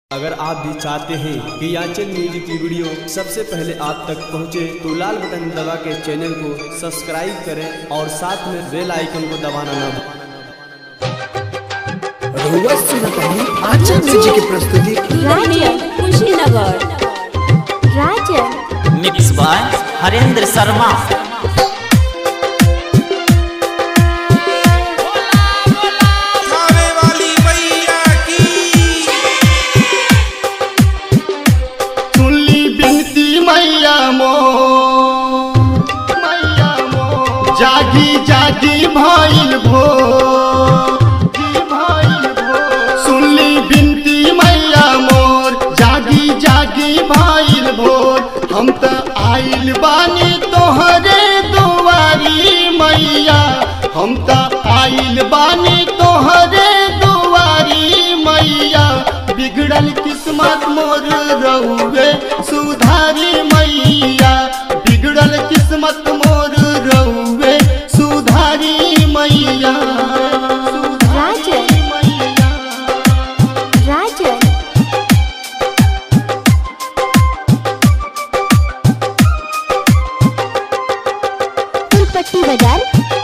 अगर आप भी चाहते हैं कि याचन म्यूजिक की वीडियो सबसे पहले आप तक पहुंचे तो लाल बटन दबा के चैनल को सब्सक्राइब करें और साथ में बेल आइकन को दबाना ना भूलें रहुआ सुनत हनी आचा म्यूजिक की प्रस्तुति राजन कुशीनगर राजन मिक्स बाय हरेंद्र शर्मा खावे वाली मैया की सुनली बिनती मैया मो मैया मो जागी जागी भइल भो सुनली बिनती मैया मोर जागी जागी भइल भोर हम त आइल बानी तोहरे दुआरी मैया हम त आइल बानी तोहरे दुआरी मैया बिगड़ल किस्मत मोर रहुए सुधारी मैया बिगड़ल किस्मत मोर रहुए सुधारी मैया राजन मैया राजन फुलपट्टी बाजार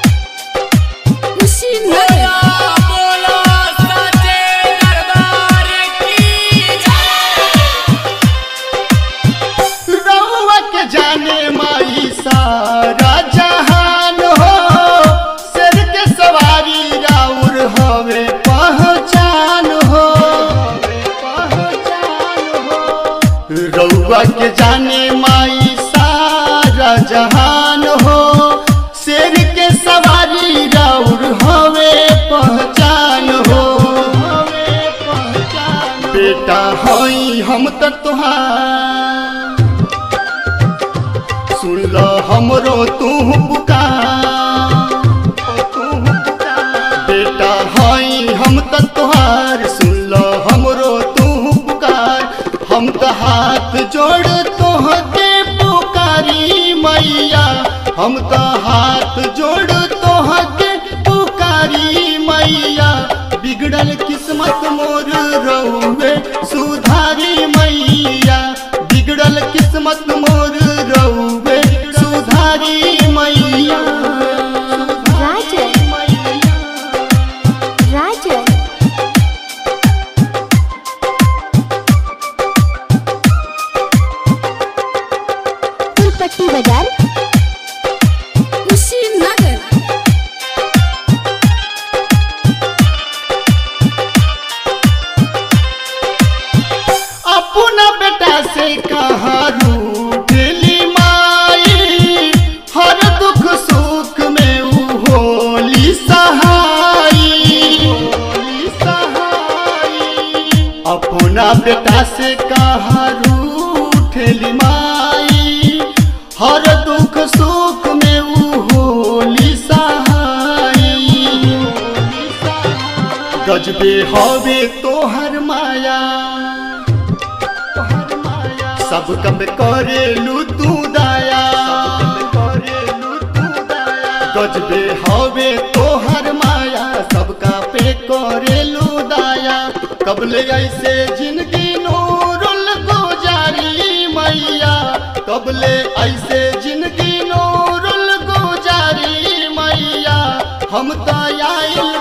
कुशीनगर बोलो सच्चे दरबार की रउआ के जाने माई सारा जहान हो सिर के सवारी राउर हवे पहचान हो रउआ के जाने माई सारा जहान हो शेर के सवारी राउर हवे पहचान हो हवे पहचान बेटा हई हम त तुहार सुन ल हमरो तू पुकार तू पुकार। बेटा हई हम त तोहार सुन ल हमरो तू पुकार हम त हाथ जोड़ तोहके पुकारी मैया हम त हाथ जोड़ तोहके पुकारी मैया बिगड़ल किस्मत मोर रहुए सुधारी मैया बिगड़ल किस्मत मोर रहुए सुधारी मैया राजन राजन फुलपट्टी बाजार कुशीनगर अपना बेटा से कहाँ रूठली माई हर दुख सुख में ऊ होली सहाई अपना बेटा से कहाँ रूठली माई हर दुख सुख में ऊ होली सहाई गजबे हवे तोहर माया सब कब करेलू तू दया गजबे हवे तोहर माया सबका पे करेलू दया कबले ऐसे जिंदगी नूरुल गुजारी मैया कबले ऐसे जिंदगी नूरुल गुजारी मैया हम तो आइल